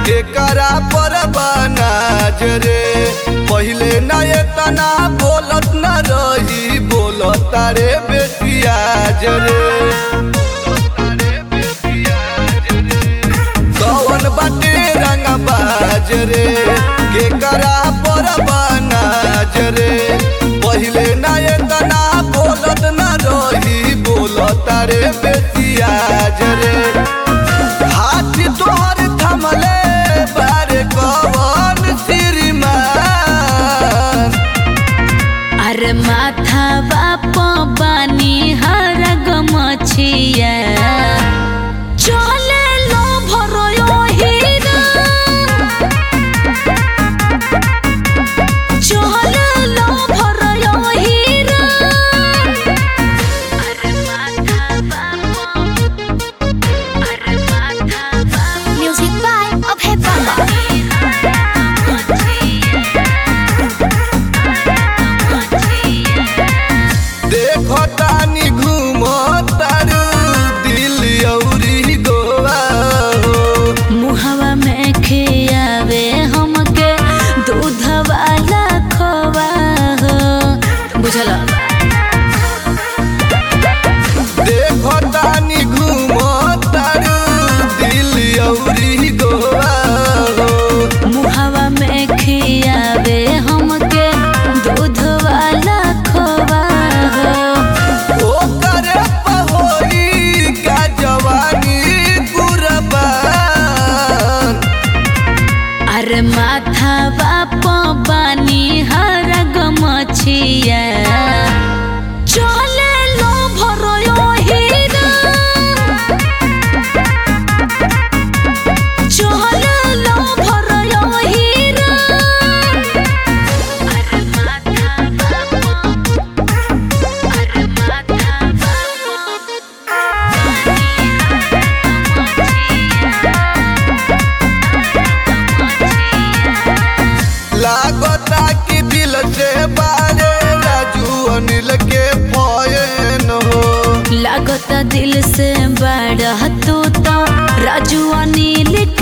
एकरा पर बनाज रे पहिले ना एतना बोलत न रही बोलत रे बेटियाज रे कौन बाटे रंग बाज रे केकरा पर बनाज रे पहिले ना एतना बोलत न रही बोलत रे बेटियाज रे हाथ तोहर थमले बारे कौन श्रीमान अरे माथा बाप बानी हर गमछिया चले लो भरो हीरा चले लो भरो हीरा अरे माथा बाप अरे माथा बाप Music by Abhay Baba. देखो तानी घूमो तारू दिल्ली औरी गोवा हो मुहवा में खियावे हमके दूध वाला खोवा हो बुझल देखो तानी घूमो तारू दिल्ली औरी गोवा हो मुहवा में खियावे हमके दूध वाला खोवा हो ओकर पहोरी का जवानी कुर्बान अरे माथा बाप बानी हर गमछिया चले लो भरो हीरा चले लो भरो हीरा अरे माथा बाप अरे माथा लागता कि दिल से बारे राजू अनिल के फयन हो लागत दिल से बड़ा तू तो राजू अनिल